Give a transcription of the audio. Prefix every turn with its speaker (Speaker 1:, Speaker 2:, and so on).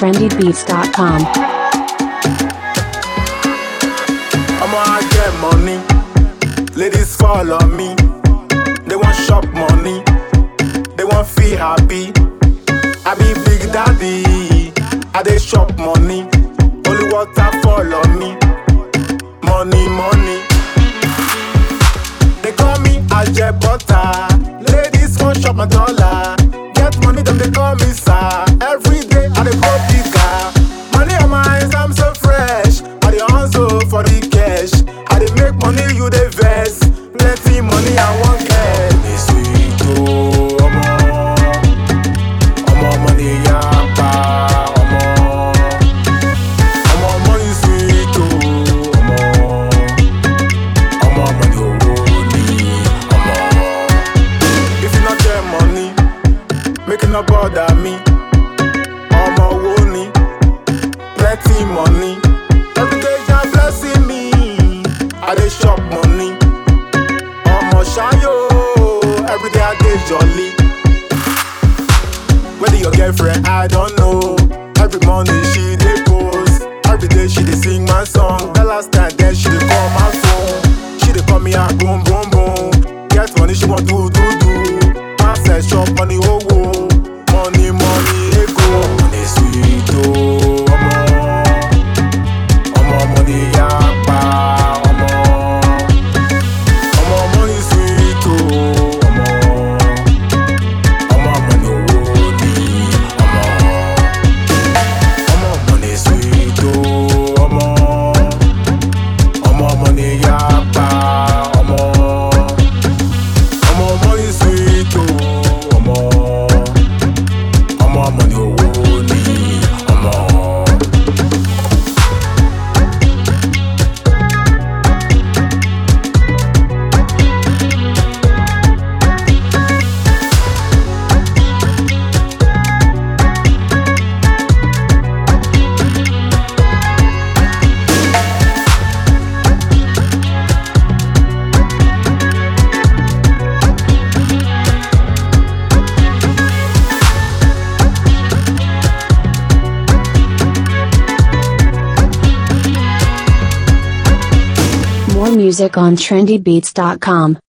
Speaker 1: trendybeats.com.
Speaker 2: I'ma I get money. Ladies follow me. They want shop money. They want feel happy. I be big daddy. I dey shop money. Only water follow me. Money, money. They call me Ajay Butter. Ladies want shop my dollar. Get money, them they call me sir. Every day I dey go bigger. Money on my hands, I'm so fresh. I dey hustle for the cash. I dey make money, you dey vex. Plenty money, I want cash. It's sweet, oh, omo. Omo money, yapa, omo. Omo money sweet, oh, omo. Omo money, oh, ni, omo. If you not get money, make you not bother me. Omo wo ni, plenty money. Every day you're blessing me. I dey shop money. Omo shayo, every day I dey jolly. Whether your girlfriend, I don't know. Every morning she dey post. Every day she dey sing my song. The last time then she dey call my phone. She dey call me out boom boom boom. Get money she want do do do. Access shop money oh oh. Money money ego. Money sweet oh. Omo. Omo money yapa. Omo. Omo money sweet oh. Omo. Omo money owó ni ọmọ. Ọmọ money sweet o ọmọ. Ọmọ money yapa ọmọ. Ọmọ money sweet o ọmọ. Ọmọ money owó ni ọmọ.
Speaker 1: More music on trendybeats.com.